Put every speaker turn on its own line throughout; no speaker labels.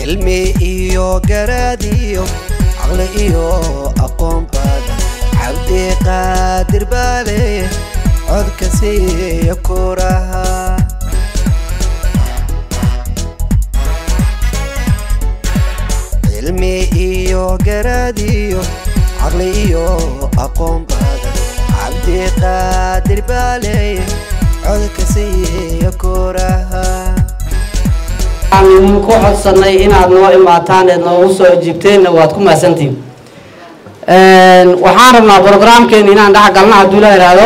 cilmi iyo garaad iyo caqli iyo aqoon badan cabdi qaadir baale codka siiya kuraha cilmi iyo garaad iyo caqli iyo aqoon badan cabdi qaadir baale codka siiya kuraha
waxaan idinku codsanay inaad noo imaataan eed noogu soo ajiibteenna waad ku mahadsantihin waxaan rabnaa brograamkeena inaan dhex galna hadduu la ihahdo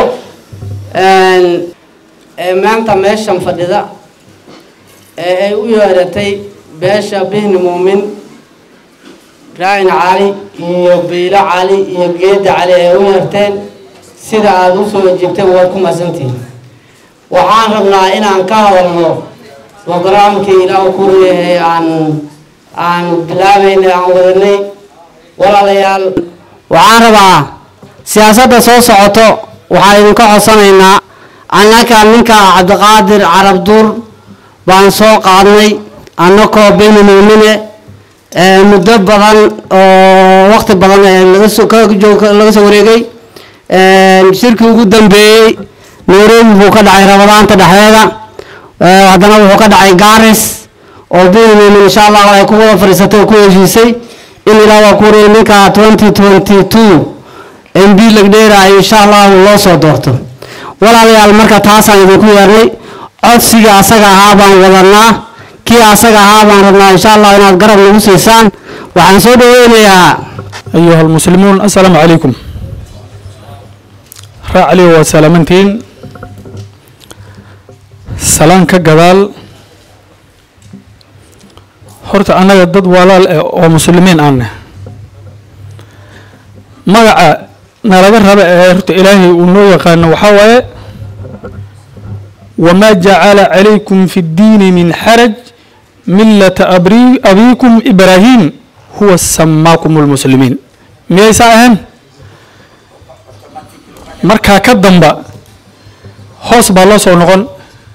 maanta meeshan fadhida ee ay u yeeratay beesha bihni muumin ibraahim cali iyo biilo cali iyo geeda cali ay u yeerteen sida aada u soo ajiibteen waad ku mahadsantihin waxaan rabnaa inaan ka hadalno brograamkii ilaahu ku leeyahay aan aan bilaabeynay aan wadanay walaalayaal waxaan rabaa siyaasadda soo socoto waxaan idinka codsanaynaa annaka ninka cabdiqaadir carabduur baan soo qaadnay annakoo beni muumine muddo badan oo waqti badan laga soo laga soo wareegay shirkii ugu dambeeyey nairobi buu ka dhacay rabadaanta dhexdeeda haddana wuxuu ka dhacay garis oo benimumin insha allah ay ku wada fadhiisatay oo ku heshiisay in ilaa waa ku reeyay ninka twenty twenty two m b lagdheera ay insha allah loo soo doorto walaalayaal marka taasaan idinku yeernay codsiga asaga ahaa baan wadanaa kii asaga ahaa baan rabnaa insha allah inaad garab nagu siisaan waxaan soo dhaweynayaa
أيها المسلمون السلام عليكم راعلي وسلامتين سلام كجبال horta annaga dad walaal eh oo muslimiin aaneh magaca nalaga raba ee horta ilaahay uu noo yaqaano waxaa waaye wamaa jacala calaykum fi ddiini min xaraj millata abri abiikum ibraahim huwa samaakum lmuslimiin miyaysa ahayn markaa ka damba hoos baa loo soo noqon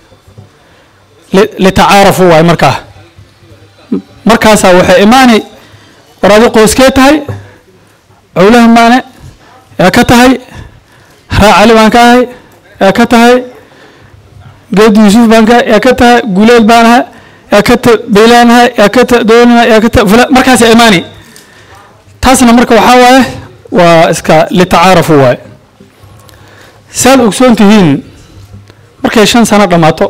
litacaarafu waaye markaa markaasaa waxay imaani war adi qoyskee tahay cowlaha maane yaa ka tahay raa cali baan ka ahay yaa ka tahay geed yuusuf baan ka yaa ka tahay guleed baan ahay yaa ka ta beylaan ahay yaa ka ta doonina yaa ka ta fula markaasaa imaani taasna marka waxaa waaye waa iska litacaarafu waaye saad ogsoon tihiin markay shan sano dhammaato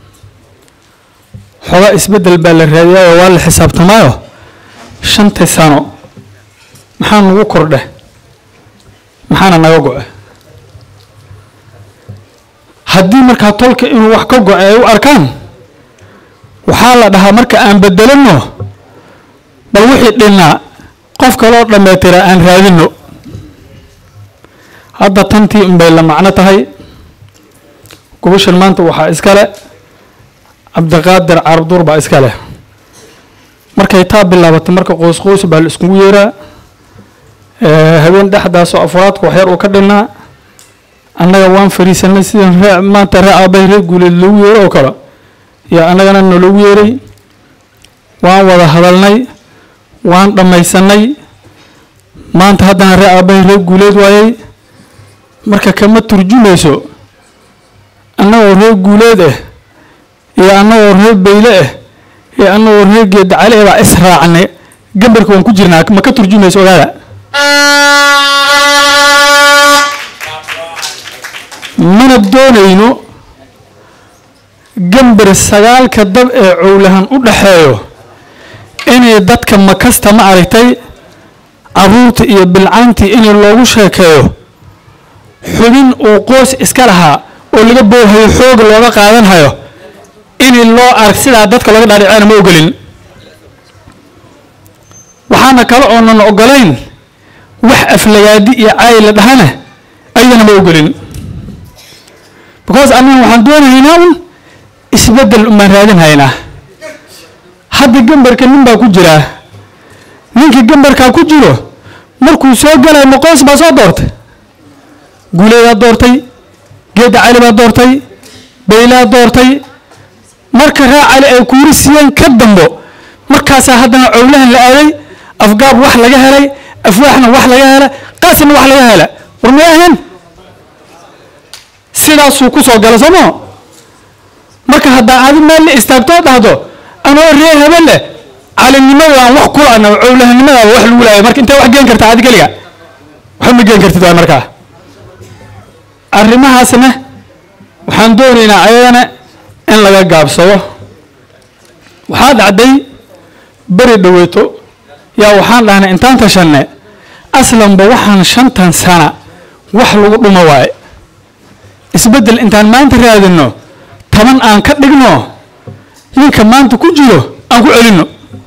xoogaa isbeddel baa la raadiyaayo waa la xisaabtamaayo shantii sano maxaa nagu kordhe maxaana naga go-e haddii markaa tolka inuu wax ka go-e ay u arkaan waxaa la dhahaa marka aan bedelano bal wixii dhinnaa qof kaloo dhammaytira aan raadino hadda tantii unbay la macno tahay gubashan maanta waxaa iskale cabdiqaadir carabduur baa iska leh markay taa bilaabatay marka qoys qoys baa la iskugu yeeraa habeen dhexdaasoo afraadka waxyar uu ka dhinnaa annaga waan fariisanay sidan ree maanta ree aabbahay ree guuleed loogu yeero oo kale iyo annagana naloogu yeeray waan wada hadalnay waan dhammaysanay maanta haddana ree aabbahay ree guuleed waayay marka kama turjumayso annagoo ree guuleed ah iyo annagoo reer beyle ah iyo annagoo reer geeda cali ah baa israacnay gambarka waan ku jirnaa ma ka turjumayso ogaada mana doonayno gambar sagaalka dab ee cowlahan u dhaxeeyo inay dadka makasta ma aragtay caruurta iyo bilcaantii in loogu sheekeeyo xubin uu qoys iska lahaa oo laga boohayo xooga looga qaadanhayo in loo arg sidaa dadka looga dhaadhiceyna ma ogolin waxaana kale oonan ogolayn wax aflagaadi iyo caayi la dhahana ayadana ma ogolin because annaga waxaan doonahaynaa un isbeddel umaan raadinhaynaa hadda gambarka nin baa ku jiraa ninkii gambarkaa ku jiro markuu soo galay maqoos baa soo doortay guuleedaa doortay geedda cali baa doortay baylaa doortay marka raa cali ay kuuri siiyeen ka dambo markaasaa haddana cowlahan la aaday afgaab wax laga helay afwaaxna wax laga hela qaasina wax laga hela war may ahayn sidaasuu ku soo gala soomaa marka haddaa adi meel la istaagtoo dhahdo anoo ree hebelle calinimada aan wax kulana cowlahanimadaaba wax lagu laaya marka intee wax geen kartaa adi keliga waxba ma geen kartid waay markaa arrimahaasna waxaan doonaynaa ayadana in laga gaabsado waxaa dhacday beri dhaweeto yaa waxaan dhahnay intaan tashanne aslanba waxaan shantan sana wax lagu dhumo waaye isbeddel intaan maanta raadinno taban aan ka dhigno ninka maanta ku jiro aan ku celinno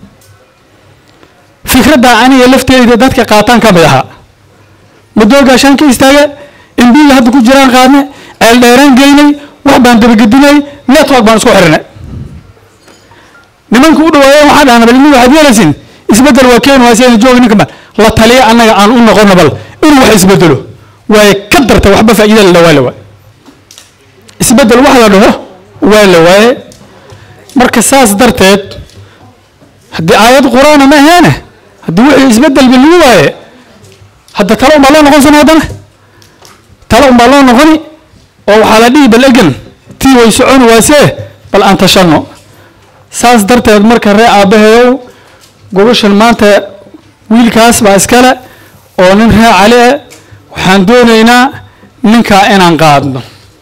fikraddaa aniga lafteeda dadka qaataan ka mid ahaa madoogaa shan ka istaaga imbiga hadda ku jiraan qaadne ceel dheeraan geynay wax baan dabagedinay network baan isku xirinay nimanka u dhawaayeen waxaa dhahna bal waxaad yeelaysin isbeddel waa keeni waase jooga ninka bal la taliya annaga aan u noqono bal inuu wax isbedelo waaye ka darta waxba faa'iida la dhawaa la waay isbeddel wax la dhaho waa la waaye marka saas darteed haddii aayad qur-aana ma aheene haddii wixii isbeddel ba lagu waaye hadda talo unbaa loo noqon sana haddana talo unbaa loo noqoni oo waxaa la dhihi bal egan tii way soconi waasee bal aan tashanno saas darteed marka ree aabbaheeyow gobashan maanta wiilkaas baa iskale oo nin ree cali ah waxaan doonaynaa ninkaa inaan qaadno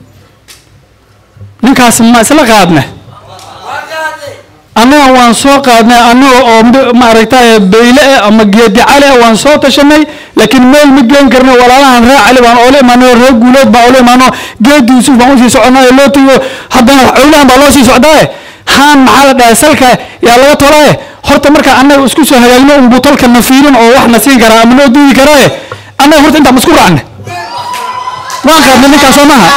ninkaas ma isla qaadne annaga waan soo qaadnay annaga oo maaragtay bayle ah ama geedi cali ah waan soo tashanay laakiin meel ma geen karno walaalahan ree cali baan oola imaano ree guuleed baan oola imaano geedi yuusuf baan usii soconaayo loo tago haddana cowlahan baa loo sii socdaaye haan maxaa la dhahay salka yaa laga tolaaye horta marka annaga isku soo hagaagno unbuu tolka na fiirin oo wax na siin karaa ama noo diidi karaaye annaga horta intaan isku raacne waan qaadnay ninkaas soo maaha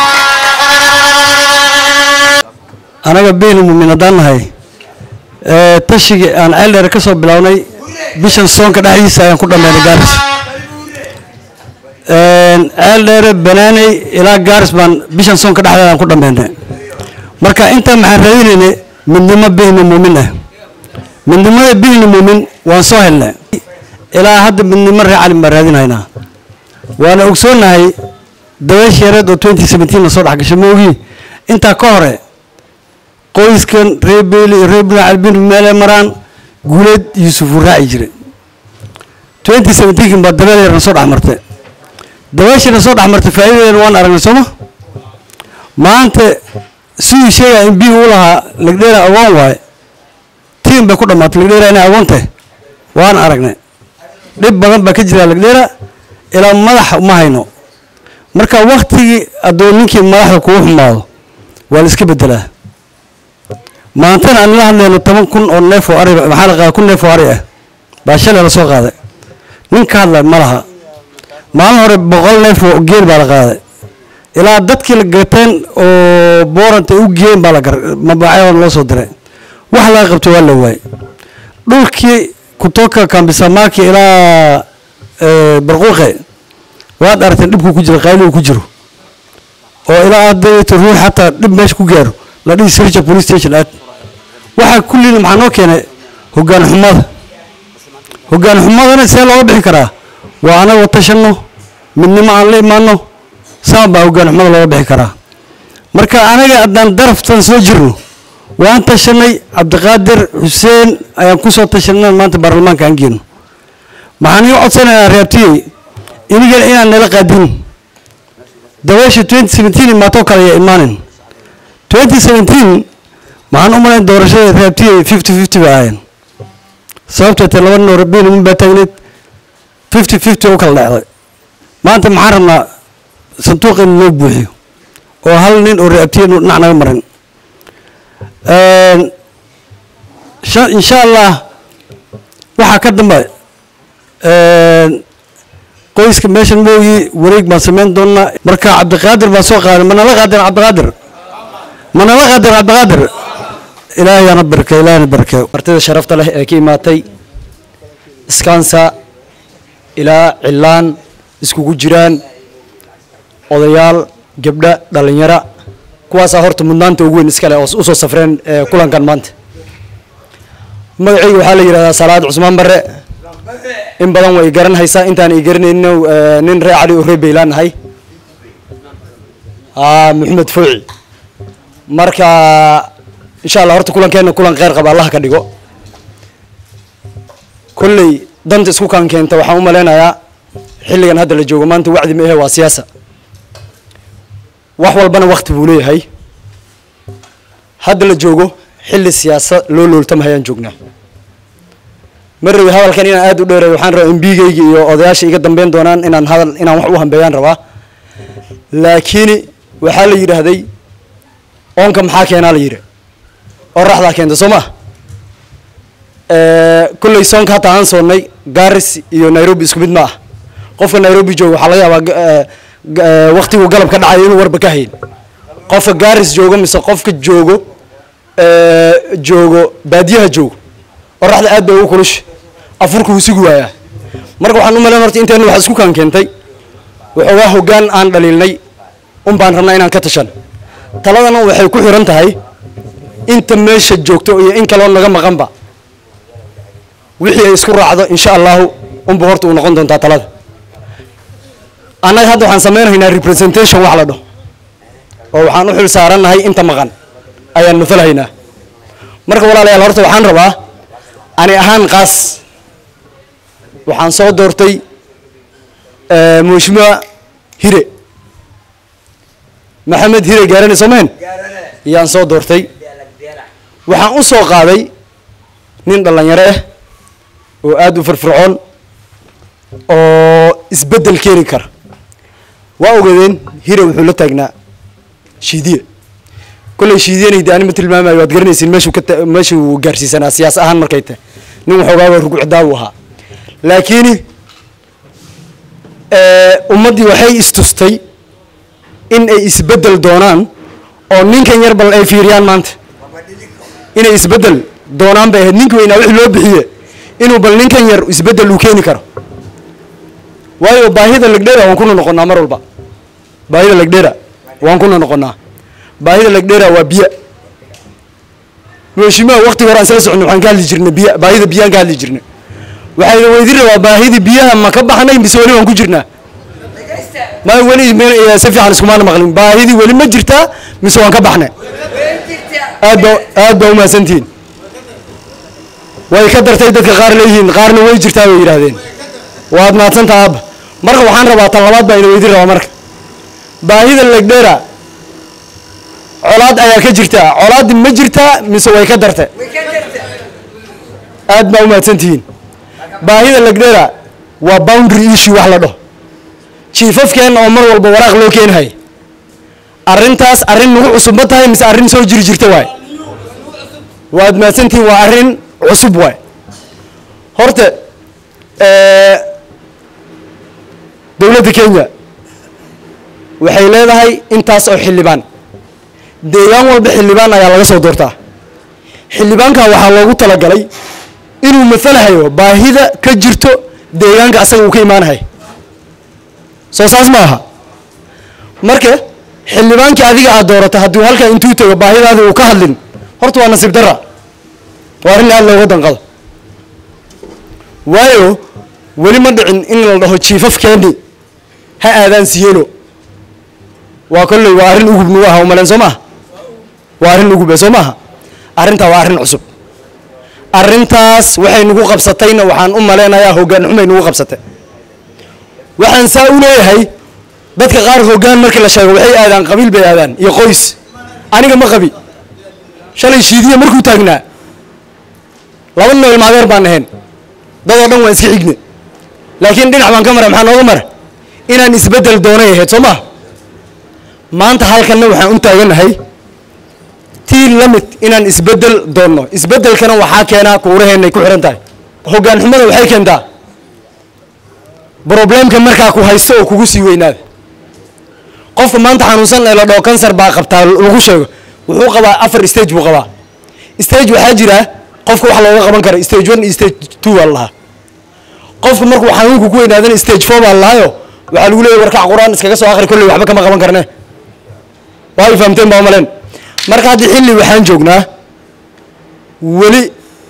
anaga beyni muumin haddaan nahay tashigii aan ceeldheer ka soo bilownay bishan soonka dhexdiisa ayaan ku dhammaynay gaaris ceeldheere banaaney ilaa gaaris baan bishan soonka dhexdeeda aan ku dhammaynay marka intaa maxaan raadinaynay midnimo bihni muumin ah midnimada bihni muumin waan soo helnay ilaa hadda midnimo ree calin baan raadinhaynaa waana ogsoonahay dabeesh yareed oo twenty seventeen la soo dhex gashay maogii intaa ka hore qoyskan ree beeli iyo ree buna calbin meele maraan guuleed yuusuf uu raaci jiray twenty seventeenkin baa dabeel yarna soo dhex martay dabeeshana soo dhex martay faa'iidadeena waan aragnay sooma maanta siduu sheegaya in bii uu lahaa legdheera agoon waaye tiim bay ku dhammaatay legdheera inay agoon tahay waan aragnay dhib badan baa ka jira legdheera ilaa madax ma hayno marka waktigii hadduu ninkii madaxda kugu xumaado waa la iska bedelaa maantana aan la hadlayno toban kun oo neef oo ari maxaa la qaaday kun neef oo ari ah baa shalay la soo qaaday nin ka hadlay ma laha maalin hore boqol neef oo geel baa la qaaday ilaa dadkii la gateen oo booranta u geeyeen baa la gar mabaacyada loo soo diray wax laga qabto waa la waayey dhulkii kutoka kambisamaki ilaa barquuqe waad aragteen dhibku ku jiro qayligu ku jiro oo ilaa aadayto ruux xataa dhib meesha ku gaaro la dhihi sirja police station aad waxaa kulliina maxaa noo keenay hoggaan xumada hoggaan xumadana see looga bixi karaa waa anaga tashanno midnimo aan la imaano saan baa hoggaan xumada looga bixi karaa marka anaga haddaan daraftan soo jirno waan tashanay cabdiqaadir xuseen ayaan ku soo tashanay maanta baarlamaanka aan geeno maxaan iga codsanayaa reabtiyey inigana inaan nala qaadin dabeesha twenty seventeen imaatoo kale ayaa imaanin twenty seventeen maxaan u malayn doorashada reabtiyey fifty fifty bay ahaayeen sababtoo te laba nin oo rabiin min baa taagneed fifty fifty u kala dhacday maanta maxaan rabnaa sanduuq in loo buuxiyo oo hal nin oo reabtiye dhinac naga marin insha allah waxaa ka dambe qoyska meeshan mooyi wareeg baan samayn doonaa marka cabdiqaadir baan soo qaaday manala qaadir cabdiqaadir manala qaadir cabdiqaadir ilaahayana barke ilaahayana barke
martida sharafta leh ee ka imaatay iskansa ilaa cilaan iskugu jiraan odayaal gabdha dhalinyaro kuwaasaa horta mudnaanta ugu weyn iskale oo usoo safreen kulankan maanta magacayga waxaa la yidhahdaa salaad cusmaan barre in badan way garan haysaa intaan i garanayno eh, nin reer cali oo reer beylaan nahay aa maxamed fowci marka insha allah horta kulankeena kulan kheyr qaba allah ka dhigo kolley danta isku kaan keenta waxaan u maleynayaa xilligan hadda la joogo maanta wacdi ma ahe waa siyaasa wax walbana wakti buu leeyahay hadda la joogo xilli siyaasa loo looltamahayaan joognaa ma rabi hadalkan inaan aada u dheereeyo waxaan rabaa embigayga iyo odayaasha iga dambeyn doonaan inaan hadal inaan wax u hambeeyaan rabaa laakiin waxaa la yidhaahday oonka maxaa keenaa la yidhi oraxdaa keenta soo ma kolley soonka hataa aan soonnay garis iyo nairobi isku mid ma ah qofka nairobi jooga waxaa laga yaabaa ga- eh, ga- eh, waqtigu galab ka dhacayo inuu warba ka hayn qofka garis joogo mise qofka joogo eh, joogo baadiyaha joogo oraxda aad bay ugu kulush afurku wuu sugi waayaa marka waxaan u malayn horta inteena wax isku kaan keentay waxoogaa hoggaan aan dhaliilnay un baan rabnaa inaan ka tashan taladana waxay ku xiran tahay inta meesha joogto iyo in kaloo naga maqanba wixii ay isku raacdo insha allahu unba horta uu noqon doontaa talada annaga hadda waxaan samaynaynaa representation wax la dhaho oo waxaan u xil saarannahay inta maqan ayaan matalahaynaa marka walaalayaal horta waxaan rabaa ani ahaan qaas waxaan soo doortay eh, mheshimiwa hire maxamed hire gaarane soomeen yaan soo doortay waxaan u soo qaaday nin dhallinyaro ah oo aada u firfircoon oo isbeddel keeni kara waa ogadeen hire wuxuu la taagnaa shiidiye kolley shiidiyanayda ani ma tilmaamayo waad garanaysiin meeshuu ka ta- meeshuu gaarsiisanaa siyaas ahaan markay tahay nin waxoogaaba rugucdaa uu ahaa laakiin ummaddii waxay istustay in ay isbeddel doonaan oo ninkan yar bal ay fiiriyaan maanta inay isbeddel doonaan bay ahayd ninka weynaa wixii loo bixiye inuu bal ninkan yar isbeddel uu keeni karo waayo baahida legdhera waan kuna noqonnaa mar walba baahida legdhera waan kuna noqonnaa baahida legdhera waa biyo mheshimiwa waqtiga hore aan sala soconay waxaan ka hadli jirnay biya baahida biyaan ka hadli jirnay waxayna weydin rabaa baahidii biyaha ma ka baxnay mise weli waan ku jirnaa ma weli me- si fiican iskumaana maqlin baahidii weli ma jirtaa mise waan ka baxnay aad ba aad baa umahadsantihiin way ka dartay dadka qaar leeyihiin qaarna way jirtaa bay yidhaahdeen waad mahadsantaa aabba marka waxaan rabaa tan labaad baa ina weydin rabaa marka baahida legdhera colaad ayaa ka jirtaa colaaddi ma jirtaa mise way ka dartay aad baa umahadsantihiin baahida legdhera waa boundary issue wax la dhaho jiifafkeenna oo mar walba waraaq loo keenahay arrintaas arrin nagu cusub ma tahay mise arrin soo jiri jirta waay waad mahadsantihiin waa arrin cusub waay horta eh, dowladda kenya waxay leedahay intaas oo xildhibaan deegaan walba xildhibaan ayaa laga soo doortaa xildhibaanka waxaa loogu talagalay inuu matalahayo baahida ka jirto deegaanka asaga uu ka imaanahay soo saas ma aha marka xildhibaankii adiga aad doorato hadduu halkaa intuu tago baahidaada uu ka hadlin horta waa nasiib dara waa arrin aad looga danqado waayo weli ma dhicin in la dhaho jiifafkeeni ha aadaan siyeelo waa kolley waa arrin ugub nagu aha umaleen soo maaha waa arrin ugube soo maaha arrintaa waa arrin cusub arrintaas waxay nagu qabsatayna waxaan u maleynayaa hoggaan xumay nagu qabsatay waxaan saa u leeyahay dadka qaar hoggaan markii la sheego waxay aadaan qabiil bay aadaan iyo qoys aniga ma qabi shalay shiidiya markuu taagnaa laba nin oo ilmaadeer baan ahayn dadoo dhan waan iska xigne laakiin dhinac baan ka mara maxaa nooga mara inaan isbeddel doonay ahayd soo maha maanta halkanna waxaan u taaganahay tii lamid inaan isbeddel doonno isbeddelkana waxaa keenaa kuuraheennay ku xihan tahay hoggaan xumada waxay keentaa problemka markaa ku haysto oo kugu sii weynaada qofka maanta xanuunsan ee la dhaho kansar baa qabtaa lagu sheego wuxuu qabaa afar stage buu qabaa stage waxaa jira qofka wax looga qaban kara stage one iyo stage two baa la lahaa qofka markuu xanuunku ku weynaadana stage four baa la lahaayo waxaa lagu leeyahy warkac qur-aan iskaga soo akhri kolley waxba kama qaban karne waa ay fahamteen baa maleen marka hadda xilli waxaan joognaa weli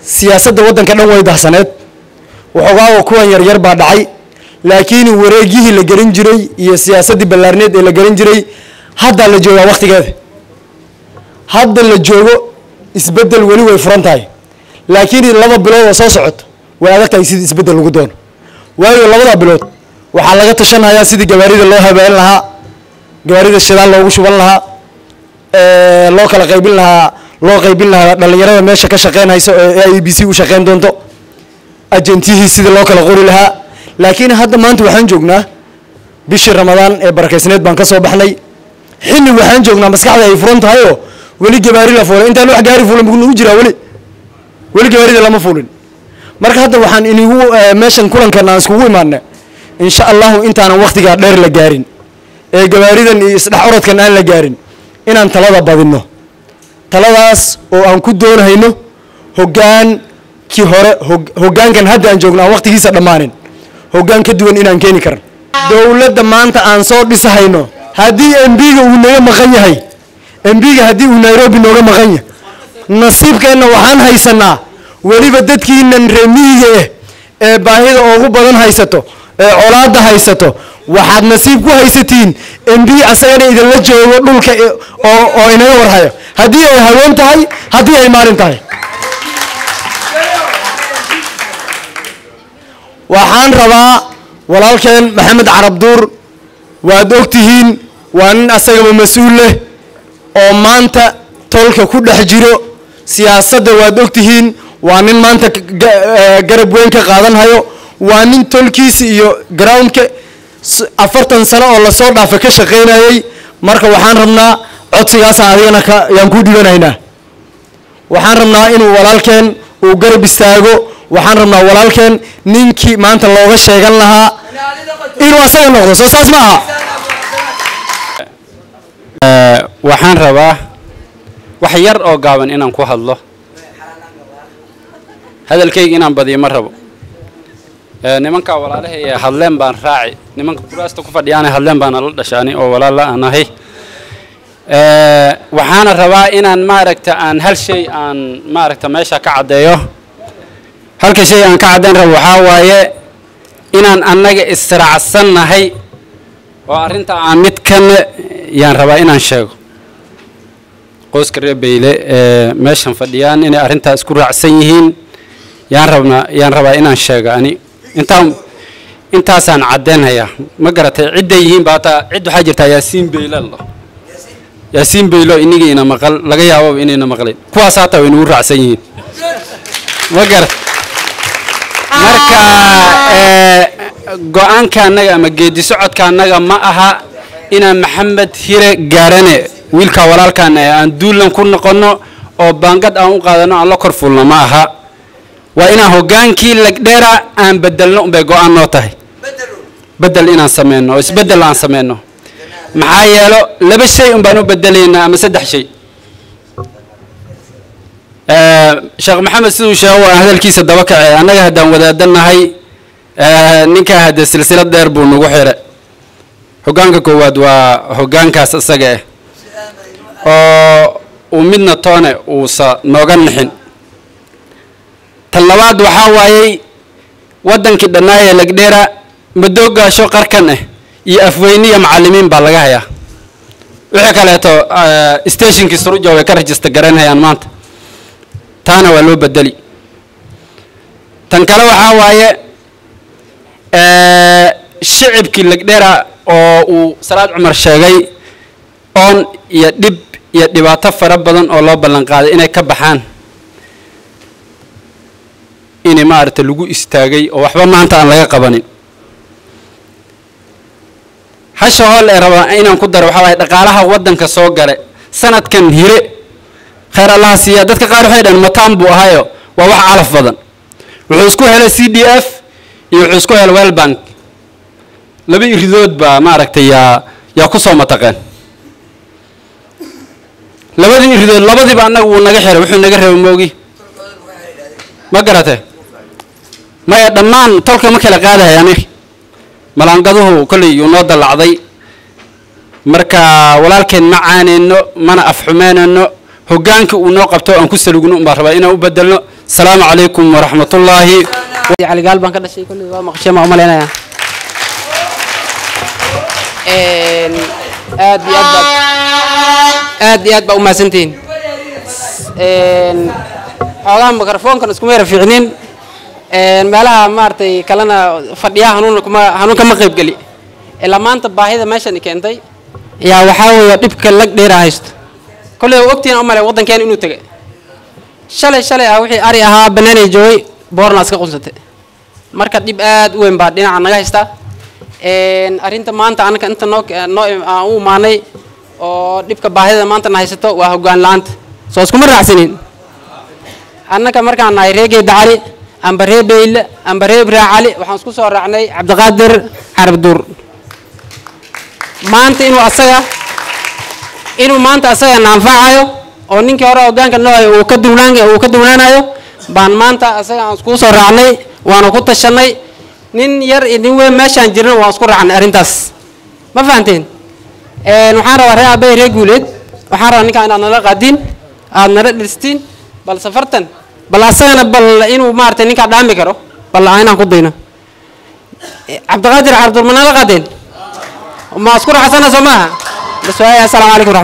siyaasadda waddanka dhan way dahsaneed waxoogaaga kuwan yaryar baa dhacay laakiin wareegyihii la gelin jiray iyo siyaasaddii ballaarneed ee la gelin jiray haddaa la joogaa wakhtigeeda hadda la joogo isbeddel weli way furan tahay laakiin laba bilood oo soo socoto way adag tahay sidii isbeddel lagu doono waayo labada bilood waxaa laga tashanhayaa sidii gawaarida loo habeyn lahaa gawaarida shidaal loogu shuban lahaa ee, loo kala qaybin lahaa loo qaybin lahaa dhallinyarada meesha ka shaqeynhayso ee a b c u shaqeyn doonto ajentihii sidii loo kala qori lahaa laakiin hadda maanta waxaan joognaa bishii ramadaan ee barakaysneed baan ka soo baxnay xilli waxaan joognaa maskaxda ay furan tahay oo weli gabaari la fuulay intaan wax gaari fuulan buu nagu jiraa weli weli gabaarida lama fuulin marka hadda waxaan inigu eh, meeshan kulankan aan iskugu imaana insha allahu intaanan waktigaa dheer la gaarin ee gabaaridan iyo isdhex orodkan aan la gaarin inaan talada badinno taladaas oo aan ku doonayno hogaankii hore hog- hoggaankan hadda aan joogno aan waktigiisa dhammaanin hoggaan ka duwan inaan keeni karan dowladda maanta aan soo dhisahayno haddii embiga uu naga maqan yahay embiga haddii uu nairobi nooga maqan yahay nasiibkeenna waxaan haysanaa weliba dadkiinan reemiyiga ah ee baahida ugu badan haysato ee colaadda haysato waxaad nasiib ku haysatiin embi asagana idinla joogo dhulka i- oo oo inaga warhayo haddii ay haween tahay haddii ay maalin tahay waxaan rabaa walaalkeen maxamed carabduur waad ogtihiin waa nin asagaba mas-uul leh oo maanta tolka ku dhex jiro siyaasadda waad ogtihiin waa nin maanta ka- ga- eh, garab weyn ka qaadanhayo waa nin tolkiisa iyo groundka s- afartan sano oo lasoo dhaafa ka shaqaynayay marka waxaan rabnaa codsigaasa adigana ka yaan ku dhibanaynaa waxaan rabnaa inuu walaalkeen uu garab istaago waxaan rabnaa walaalkeen ninkii maanta looga sheegan lahaa inuu asaga noqdo soo saas ma aha
waxaan rabaa wax yar oo gaaban inaan ku hadlo hadalkayga inaan badiyo ma rabo Ee, nimanka walaalaha ee hadleen baan raaci nimanka kuraasta ku fadhiyaana hadleen baan la dhashaani oo walaala aan ahay Ee, waxaana rabaa inaan maaragta aan hal shay aan maaragta meesha ka caddeeyo halka shay aan ka caddeyn rabo waxaa waaye inaan annaga israacsannahay oo arrinta aan mid kana yaan rabaa inaan sheego qoyska reer beyle ee meeshan fadhiyaan inay arrintaa isku raacsan yihiin yaan rabnaa yaan rabaa inaan sheego ani intaan intaasaan caddeynhayaa ma garatay cidday yihiin ba hataa cid waxaa jirtaa yaasiin beyle la yaasiin beylo inigii ina maqal laga yaababa inayna maqlayn kuwaas hataa way nagu raacsan yihiin ma garat marka ee, go-aanka annaga ama geedi socodka annaga ma aha inaan maxamed hire gaarane wiilka walaalkan ee aan duulan ku noqonno oo baangad aan u qaadano aan la kor fulno ma aha waa inaan hogaankii lagdheera aan bedelno unbay go-aan noo tahay bedel inaan sameyno oo isbedel aan sameyno maxaa yeelo laba shay un baan u bedelaynaa ama saddex shay Ee, sheekh maxamed siduu sheego waa hadalkiisa daba kacay annaga haddaan wadaadanahay ee, ninkaa hadde silsilad dheer buu nagu xire hoggaanka koowaad waa hoggaankaas isaga ah oo uu midna toone uusa nooga nixin tan labaad waxaa waayey waddankii dhannaayee lagdheera madoogaasho qarkan ah iyo afweyniya macallimiin baa laga hayaa wixii kaleeto ee, stationkii suruja way ka rajista garanhayaan maanta taana waa loo bedeli tan kale waxaa waaye ee, shicibkii lagdheera oo uu salaad cumar sheegay oon iyo dhib iyo dhibaato fara badan oo loo ballan qaaday inay ka baxaan inay maaragta lagu istaagay oo waxba maanta aan laga qabanin hasha hool ee rabaa inaan ku daro waxaa waaye dhaqaalaha waddanka soo gale sanadkan hire khayr allaha siiya dadka qaar waxay dhahan mataan buu ahayo waa wax calaf badan wuxuu isku helay c d f iyo wuxuu isku helay well bank laba iridood baa maaragtay yaa yaa ku soo mataqeen labadii iridood labadiiba annaga wuu naga xiray wuxuu naga reeba moogi ma garate maya dhammaan tolka ma kala qaadahay ani malaangaduhu kolley yuu noo dallacday marka walaalkeen ma caaneyno mana afxumeynayno hoggaanka uu noo qabto aan ku salugno un baan rabaa inaan u bedelno asalaamu calaykum waraxmatullaahi
cali gaal baan ka dhashay kolley waa maqasheen baan u malaynayaa Een, aad iyo aad baad aad iyo aad baa u mahadsantihiin Een, xoogaha mikrofoonkan iskuma yara fiicnin Een, meelaha maaragtay kalena fadhiyaha hanuun kuma hanuun kama qayb geli ilaa maanta baahida meeshan i keentay yaa waxaa weeye dhibka lag dheera haysto kolley waa ogtihiin u malay waddankeena inuu tegay shalay shalay ah wixii ari ahaa banaanay joogay boorna iska qunsatay marka dhib aad u weyn baa dhinaca naga haysta Een, arrinta maanta anaka inta noo noo aan u imaanay oo dhibka baahida maanta na haysato waa hoggaan la-aanta soo iskuma raacsanin annaka markaan nahay ree geeda cali amba ree beyle amba ree ibraa cali waxaan isku soo raacnay cabdiqaadir carabduur maanta inuu asaga inuu maanta asaga na anfacayo oo ninkii hore hoggaanka noo hayo uu ka duwnaan uu ka duwnaanayo baan maanta asaga aan iskugu soo raacnay waana ku tashanay nin yar iyo nin weyn meeshaan jirna waan isku raacnay arrintaas ma fahanteen Een, waxaan rabaa ree aabay ree guuleed waxaan rabaa ninkaan inaad nala qaadiin aad nala dhistiin bal safartan bal asagana bal inuu maaragtay ninkaa dhaami karo bal inaan ku dayno cabdiqaadir cabdur ma nala qaadeen ma isku raacsana soo maaha bas waaya assalaamu calaykum